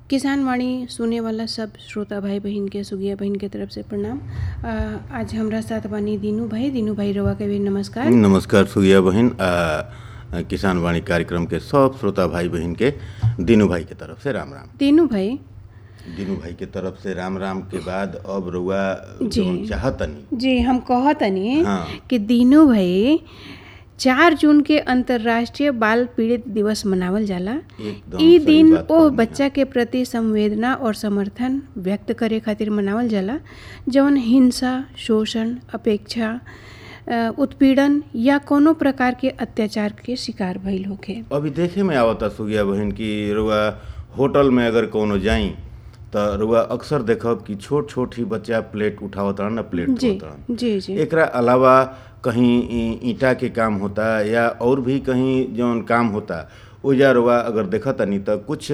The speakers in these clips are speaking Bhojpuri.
किसान वाणी सुने वाला सब श्रोता भाई बहिन के सुगिया बहिन के तरफ से प्रणाम अ, आज हमरा साथ बानी दीनू भाई दीनू भाई रवा के भी नमस्कार नमस्कार सुगिया बहिन आ, किसान वाणी कार्यक्रम के सब श्रोता भाई बहिन के दीनू भाई के तरफ से राम राम दीनू भाई दीनू भाई के तरफ से राम राम के बाद अब रउआ जी। जौन चाहतनी जी हम कहतनी हाँ। कि दीनू भाई चार जून के अंतर्राष्ट्रीय बाल पीड़ित दिवस मनावल जाला एकदम ई सही दिन बात ओ कहनी बच्चा के प्रति संवेदना और समर्थन व्यक्त करे खातिर मनावल जाला जौन हिंसा शोषण अपेक्षा अ, उत्पीड़न या कोनो प्रकार के अत्याचार के शिकार भइल होखे अभी देखे में आवता सुगिया बहिन की रुआ होटल में अगर कोनो जाई त रुआ अक्सर देखब कि छोट छोट ही बच्चा प्लेट उठावत ना प्लेट जी धोत जी जी एकरा अलावा कहीं ई- ईंटा के काम होता या और भी कहीं जौन काम होता ओजा रुआ अगर देखत तनी त कुछ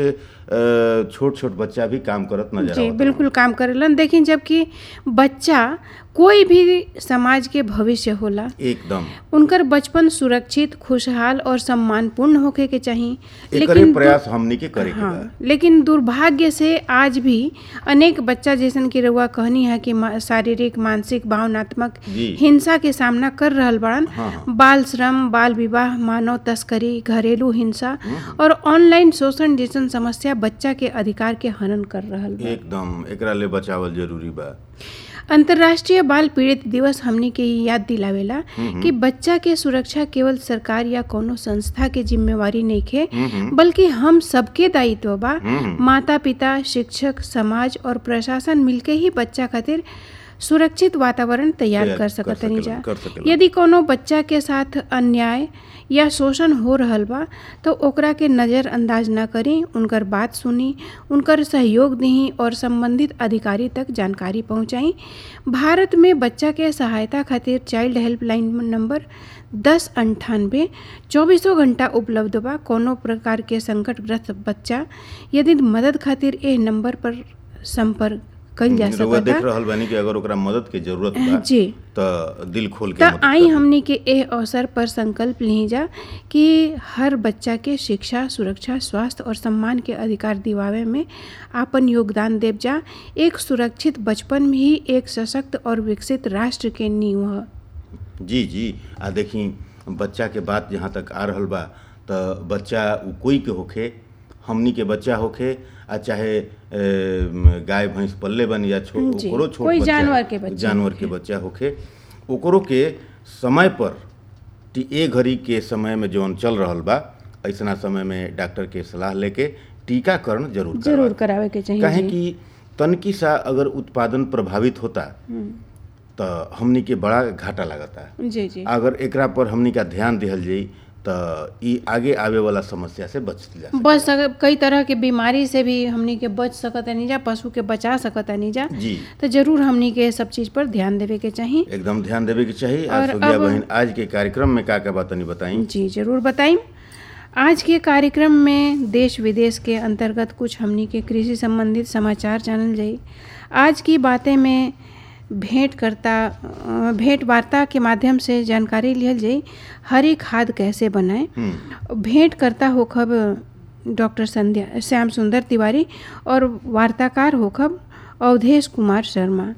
अ, छोट छोट बच्चा भी काम करत नजर जी आवत बिल्कुल काम करेलन देखिन जबकि बच्चा कोई भी समाज के भविष्य होला एकदम उनकर बचपन सुरक्षित खुशहाल और सम्मानपूर्ण होखे के चाही एकरे प्रयास हमनी के करे के बा हाँ लेकिन दुर्भाग्य से आज भी अनेक बच्चा जैसन की रउआ कहनी है कि मा- शारीरिक मानसिक भावनात्मक जी। हिंसा के सामना कर रहल बड़न हाँ, हाँ। बाल श्रम बाल विवाह मानव तस्करी घरेलू हिंसा और ऑनलाइन शोषण जैसन समस्या बच्चा के अधिकार के हनन कर रहल बा एकदम एकरा ले बचावल जरूरी बा अंतर्राष्ट्रीय बाल पीड़ित दिवस हमनी के ई याद दिलावेला कि बच्चा के सुरक्षा केवल सरकार या कोनो संस्था के जिम्मेवारी नइखे बल्कि हम सबके दायित्व बा माता पिता शिक्षक समाज और प्रशासन मिलके ही बच्चा खातिर सुरक्षित वातावरण तैयार तैयार कर कर सकतनी जा सकेलन, कर सकेलन। यदि कोनो बच्चा के साथ अन्याय या शोषण हो रहल बा तो ओकरा के नज़रअंदाज ना करी उनकर बात सुनी उनकर सहयोग दही और संबंधित अधिकारी तक जानकारी पहुंचाई भारत में बच्चा के सहायता खातिर चाइल्ड हेल्पलाइन नंबर दस अंठानबे चौबीसों घंटा उपलब्ध बा कोनो प्रकार के संकटग्रस्त बच्चा यदि मदद खातिर एह नंबर पर संपर्क कइल जा रउआ देख सकता रहल बानी कि अगर ओकरा मदद के जरूरत बा जी त दिल खोल के त मदद आई करी। हमनी के एह अवसर पर संकल्प ली जा कि हर बच्चा के शिक्षा सुरक्षा स्वास्थ्य और सम्मान के अधिकार दिवावे में आपन योगदान देव जा एक सुरक्षित बचपन में ही एक सशक्त और विकसित राष्ट्र के नींव ह जी जी आ देखी बच्चा के बात जहाँ तक आ रहल बा त बच्चा उ कोई के होखे हमनी के बच्चा होखे आ चाहे ए, म, गाय भैंस पल्ले बन या छो जी, ओकरो छोट कोई बच्चा जानवर के बच्चा जानवर के बच्चा होखे ओकरो के समय पर टी ए घड़ी के समय में जौन चल रहल बा ऐसना समय में डॉक्टर के सलाह लेके टीकाकरण जरूर जरूर करवावे। करावे के चाहिए काहे जी। कि तनकी सा अगर उत्पादन प्रभावित होता त हमनी के बड़ा घाटा लागता जी जी अगर एकरा पर हमनी का ध्यान दिहल जाई त ई आगे आवे वाला समस्या से बच जा सके। बच सक कई तरह के बीमारी से भी हमनी के बच सकतानी जा पशु के बचा सकतानी जा जी तो जरूर हमनी के सब चीज पर ध्यान देवे के चाहिए एकदम ध्यान देवे के चाहिए और आज सुगिया अब- बहन आज के कार्यक्रम में का का बातनी बताई जी जरूर बताइम आज के कार्यक्रम में देश विदेश के अंतर्गत कुछ हमनी के कृषि संबंधित समाचार जानल जाई आज की बातें में भेंट करता अ, भेंट वार्ता के माध्यम से जानकारी लिहल जाई हरी खाद कैसे बनाएं हम्म, भेंट करता होखब डॉक्टर संध्या श्याम सुंदर तिवारी और वार्ताकार होखब अवधेश कुमार शर्मा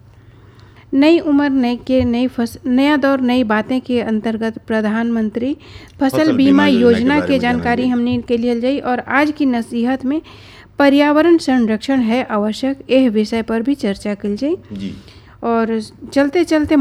नई उम्र नई के नई फस नया दौर नई बातें के अंतर्गत प्रधानमंत्री फसल, फसल बीमा बीमा योजना के योजना बारे के में जानकारी जानेंगे। हमने के लिए जाई और आज की नसीहत में पर्यावरण संरक्षण है आवश्यक यह विषय पर भी चर्चा कल जाई जी और चलते चलते